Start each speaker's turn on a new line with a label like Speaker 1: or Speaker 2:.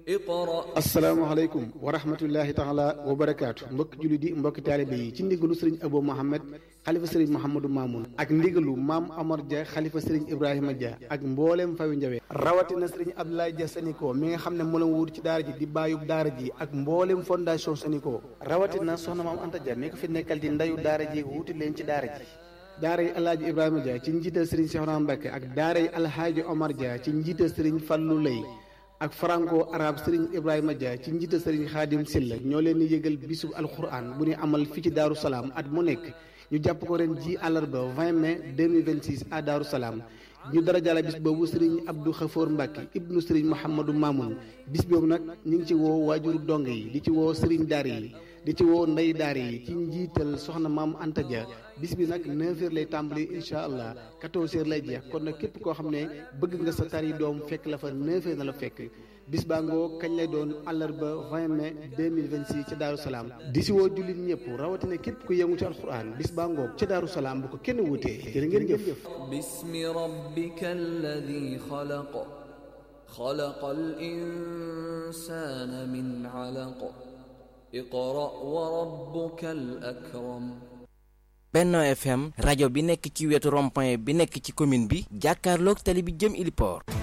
Speaker 1: اقرأ
Speaker 2: asalaamaaleykum wa rahmatullahi taala wa barakaatu mbokki julli di mbokki taalibe yi ci ndigalu sëriñ Abo Mohamed xalifa sëriñ Mouhamadou Mamoun ak ndigalu maam Amar Dia xalifa sëriñ Ibrahima Dia ak mbooleem fawi njawe rawatina sëriñ Abdoulaye Dia Saniko mi nga xam ne moo la wuut ci daara ji di bàyyub daara ji ak mbooleem fondation Saniko rawatina soxna maam Anta Dia mi ko fi nekkal di ndayu daara ji wuuti leen ci daara ji daara yi alhaaji Ibrahima Dia ci njiital sëriñ Cheikhouna Mbacké ak daara yi alhaaji Omar Dia ci njiital sëriñ Fallou Lay ak franco arabe Serigne Ibrahima Dia ci njiital Serigne Khadim Silla ñoo leen di yëgal bisub alquran bu ñu amal fii ci Daaru Salaam at mu nekk ñu jàpp ko ren ji àllarba 20 mai 2026 à Daaru Salaam ñu dara jàlla bis boobu Serigne Abdou Khafour Mbacke ibnu Serigne Mouhamadou Mamoun bis boobu nag ñu ngi ci woo waajuru dong yi di ci woo Serigne Daara yi di ci woo ndey daara yi ci njiital soxna maam Anta Dia bis bi nag 9h lay tàmbali incha allah 14h lay jeex kon nag képp koo xam ne bëgg nga sa tari doom fekk la fa 9h na la fekk bis baa ngoo kañ lay doon àllarba 20 mai 2026 ca Daaru Salaam di si woo jullit ñëpp rawatina képp ku yëngu ci alxuraan bis baa ngoo ca Daaru Salaam bu ko kenn wutee jërë ngeen jëf.
Speaker 1: باسم ربك الذي خلق خلق الإنسان من علق اقرأ وربك الأكرم
Speaker 3: Benno FM rajo bi nekk ci wetu rond-point bi nekk ci commune bi jàkkaarloog tali bi jëm Iliport